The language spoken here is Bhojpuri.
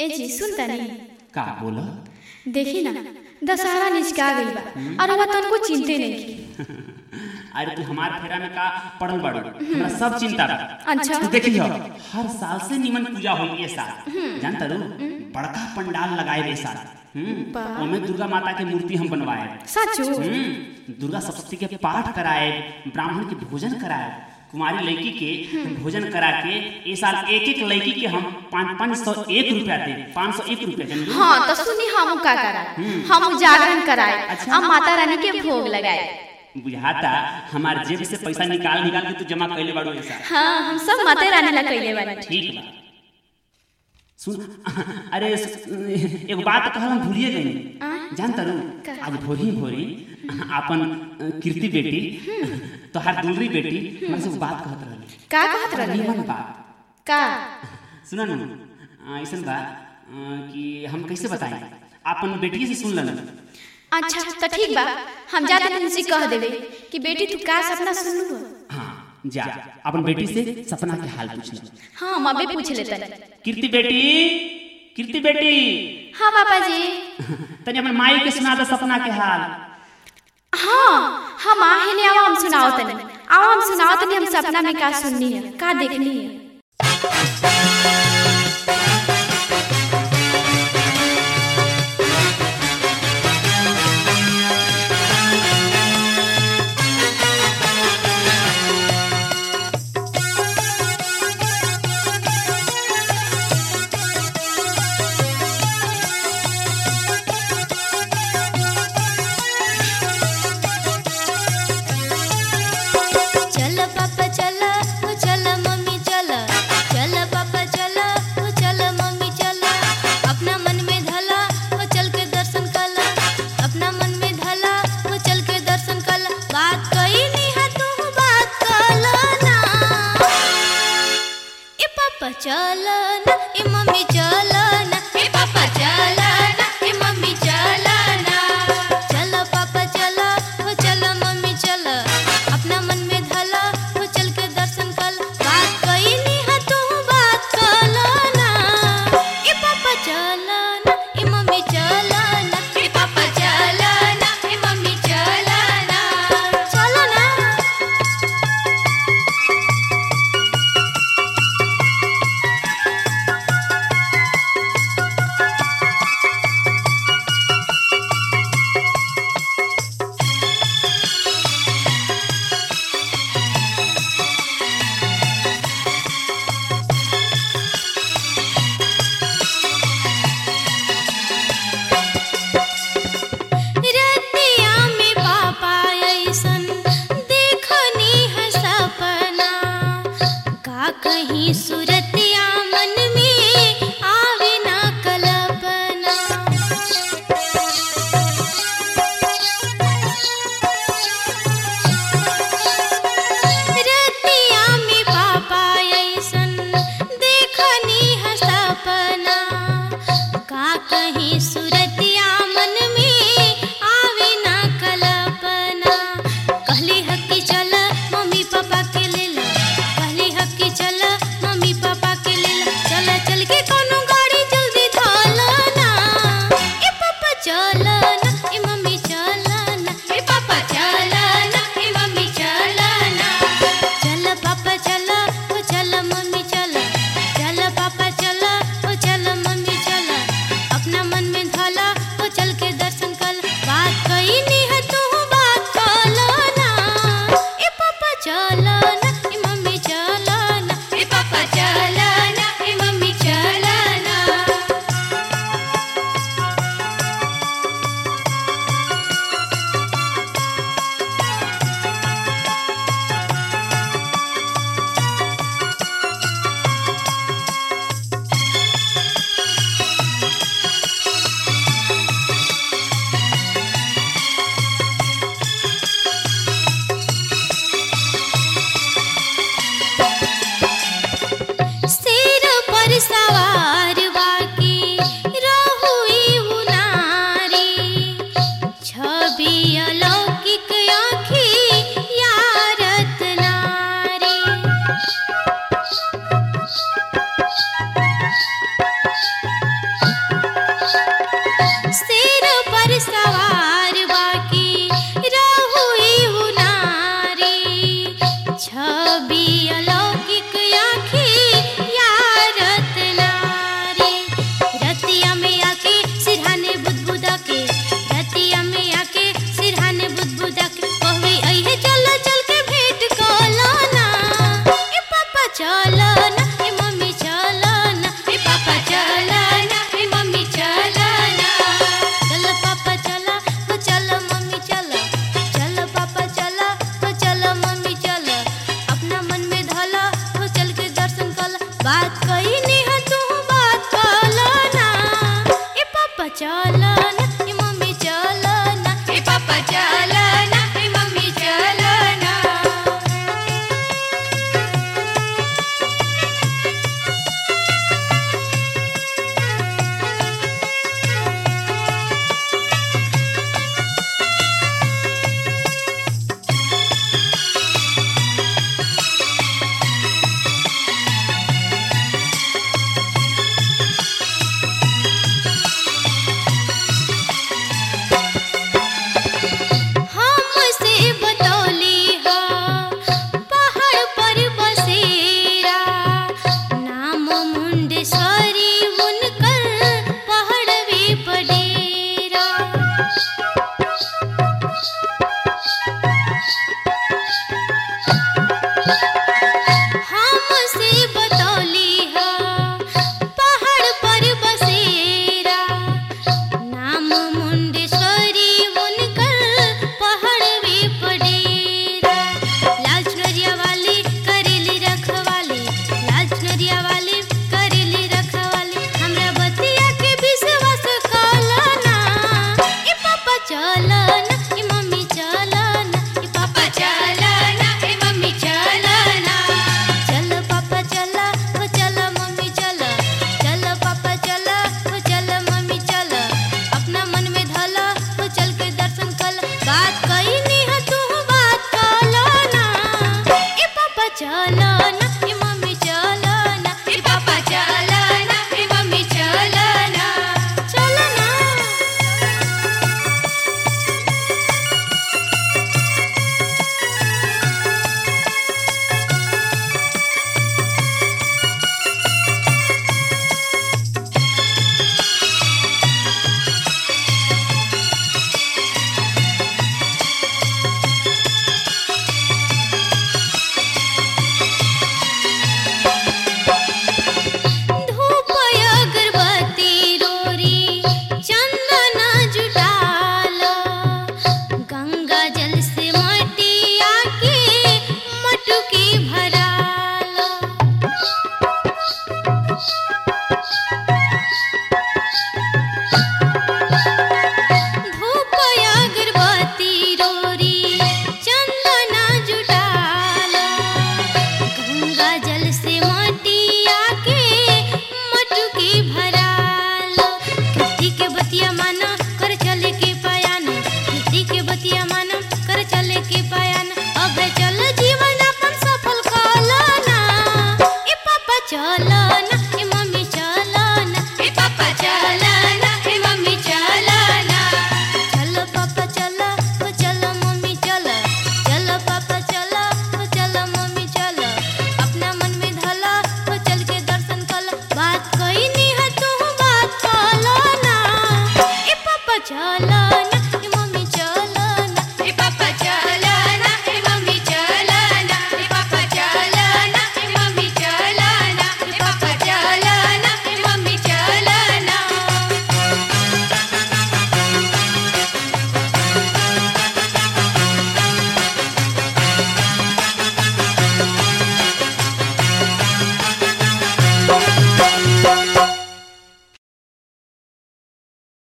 ए जी सुन तनी का बोला देखी ना दशहरा निचका गइल बा और वह तनको चिंते नहीं की अरे तू हमार फेरा में का पड़ल बाड़ू हमरा सब चिंता बा अच्छा तू देखियो हर साल से निमन पूजा होई ये साल जानता रू बड़का पंडाल लगाए रे साल हम्म, वाह। ओमे दुर्गा माता के मूर्ति हम बनवाए सचो हम्म, दुर्गा सप्तशती के पाठ कराए ब्राह्मण के भोजन कराए कुमारी लड़की के भोजन करा के ए साल एक एक लड़की के हम पाँच पाँच सौ एक रुपया दे पाँच सौ एक रुपया जानलू? हाँ तो सुनी हम का करा हम जागरण कराए अच्छा। और माता रानी के भोग लगाए बुझाता हमार जेब से पैसा निकाल निकाल के तू जमा कैले बाड़ू ऐसा हाँ हम सब माता रानी ला कइले बानी ठीक बा सुन अरे सु- एगो बात कहल हम भूलिए गई जानता रू का? आज भोरी भोरी अपन अ, कीर्ति बेटी तोहार दूसरी बेटी हमसे एगो बात कहत रहली का कहत रहली निमन बात का सुना न ऐसा बा अ, कि हम कैसे बताएं अपन बेटी से सुन लेना अच्छा तो ठीक बा हम जाते तुमसे कह देवे कि बेटी तू का सपना सुनलू हाँ जा अपन बेटी से सपना के हाल पूछना हाँ हम अबे पूछ लेते कीर्ति बेटी कीर्ति बेटी हाँ पापा जी तनी अपन माई के सुना दे सपना के हाल हाँ हम आहे ने आओ हम सुनाओ तनी आओ हम सुनाओ तनी हम सपना में का सुननी है का देखनी है चल पापा चल ओ चल मम्मी चल चल पापा चल ओ चल मम्मी चल अपना मन में धला ओ चल के दर्शन कला अपना मन में धला ओ चल के दर्शन कला बात कही नहीं है तू बात कला ना ए पापा चल ना ए मम्मी चल ना